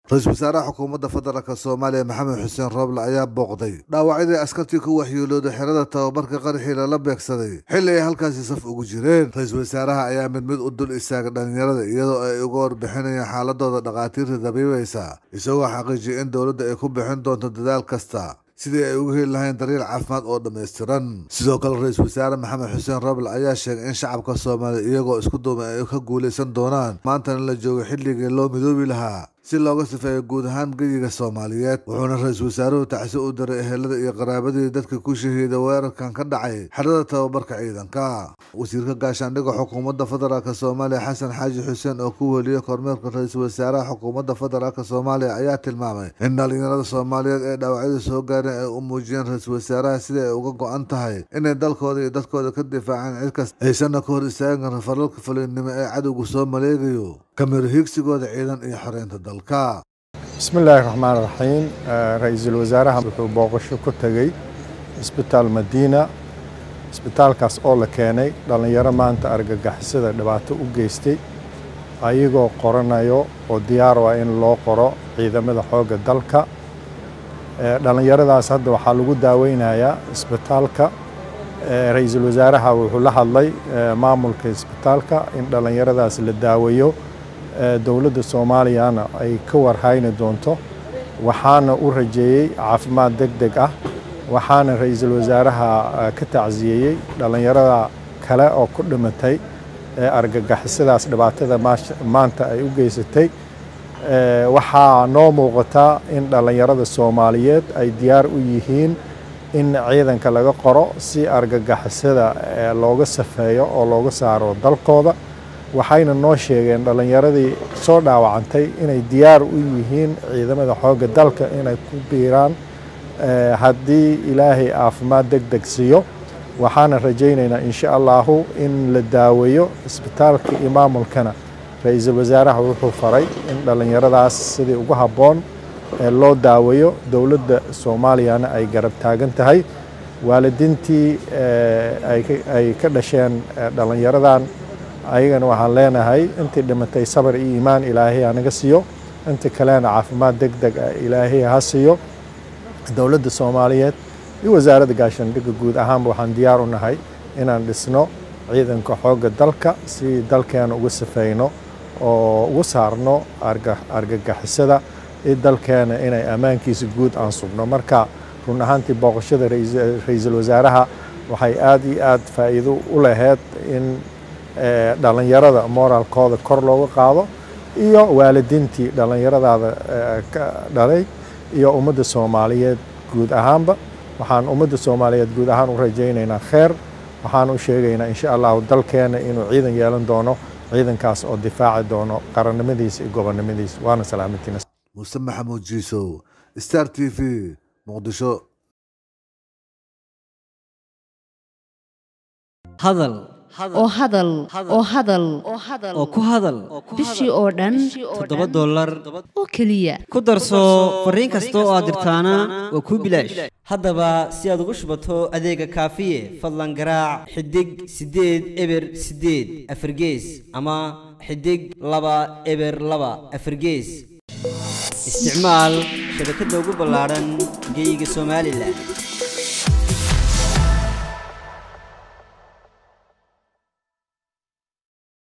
ra-iisul wasaaraha xukuumadda federaalk soomaaliya maxamed xuseen rooble ayaa booqday dhaawacyadii askartii ku waxyeelooday xerada tababarka qaraxii lala beegsaday xilli ay halkaasi saf ugu jireen ra-iisul wasaaraha ayaa mid mid u dul istaagay dhallinyarada iyadoo ay uga warbixinayaan xaaladooda dhakhaatiirta dabiibaysa isagoo xaqiijiyay in dowladda ay ku bixin doonto dadaal kasta sidii ay uga heli lahayn daryeel caafimaad oo dhammaystiran sidoo kale ra-iisul wasaare maxamed xuseen roble ayaa sheegay in shacabka soomaaliya iyagoo isku duumay ay ka guulaysan doonaan maantana la joogo xilligii loo midoobi lahaa si looga sifeeyo guud ahaan geyiga soomaaliyeed wuxuuna ra-iisul wasaaruhu tacsi u diray ehelada iyo qaraabadii dadka ku shahiida weerarkan ka dhacay xerada tababarka ciidanka wasiirka gaashaandhigga xukuumadda federaalk soomaaliya xasan xaaji xuseen oo ku weliyey kormeerka ra-iisul wasaaraha xukuumadda federaalk soomaaliya ayaa tilmaamay in dhallinyarada soomaaliyeed ee dhaawacyada soo gaareen ay u muujiyeen ra-iisul wasaaraha sidai ay uga go-an tahay inay dalkooda iyo dadkooda ka difaacaan cid kasta aysanna ka hor istaagin falalka fulinnimo ee cadowga soo maleegayo kamiro hiigsigooda ciidan iyo xoreynta dalka bismi illaahi raxmaan raxiim ra-iisul wasaaraha wuxuu booqasho ku tegey isbitaal madiina isbitaalkaas oo la keenay dhallinyaro maanta argagixisada dhibaato u geystay ayagoo qoranayo oo diyaar ah in loo qoro ciidamada xoogga dalka dhallinyaradaas hadda waxaa lagu daaweynayaa isbitaalka ra-iisul wasaaraha wuxuu la hadlay maamulka isbitaalka in dhallinyaradaas la daaweeyo dowladda soomaaliyana ay ka warhayni doonto waxaana u rajeeyey caafimaad deg deg ah waxaana ra-iisul wasaaraha ka tacsiyeeyey dhallinyarada kale oo ku dhimatay ee argagixisadaas dhibaatada maanta ay u geysatay waxaa noo muuqataa in dhallinyarada soomaaliyeed ay diyaar u yihiin in ciidanka laga qoro si argagixisada looga safeeyo oo looga saaro dalkooda waxayna noo sheegeen dhallinyaradii soo dhaawacantay inay diyaar u yihiin ciidamada xoogga dalka inay ku biiraan haddii ilaahay caafimaad deg deg siiyo waxaana rajaynaynaa insha allahu in la daaweeyo isbitaalka iyo maamulkana ra-iisul wasaaraha wuxuu faray in dhallinyaradaas sidii ugu habboon loo daaweeyo dowladda soomaaliyana ay garab taagan tahay waalidiintii ay ka dhasheen dhallinyaradan ayagana waxaan leenahay intii dhimatay sabar iyo iimaan ilaahay hanaga siiyo inta kalena caafimaad deg deg ah ilaahay ha siiyo dowladda soomaaliyeed iyo wasaaradda gaashaandhigga guud ahaanba waxaan diyaar u nahay inaan dhisno ciidanka xoogga dalka si dalkeena uga safeyno oo uga saarno argagixisada iyo dalkeena inay ammaankiisa guud aan sugno marka run ahaantii booqashada ra-iisul wasaaraha waxay aad iyo aad faa'iido u laheyd in dhallinyarada moraalkooda kor looga qaado iyo waalidiintii dhallinyaradaada ka dhalay iyo ummadda soomaaliyeed guud ahaanba waxaan ummadda soomaaliyeed guud ahaan u rajaynaynaa kheer waxaan u sheegaynaa insha allahu dalkeena inuu ciidan yeelan doono ciidankaas oo difaaci doono qarannimadiisa iyo gobonnimadiisa waana salaamantiina muuse maxamuud jiisow star t v muqdisho hadal oo hadal oo hadal oo ku hadal bishii oo dhan toddoba dollar oo keliya ku darso fariin kasta oo aad dirtaana waa kuu bilaash haddaba si aad ugu shubato adeega kaafiye fadlan garaac xidig siddeed eber siddeed afargees ama xidig laba eber laba afargees isticmaal shabakadda ugu ballaadhan geyga somalilan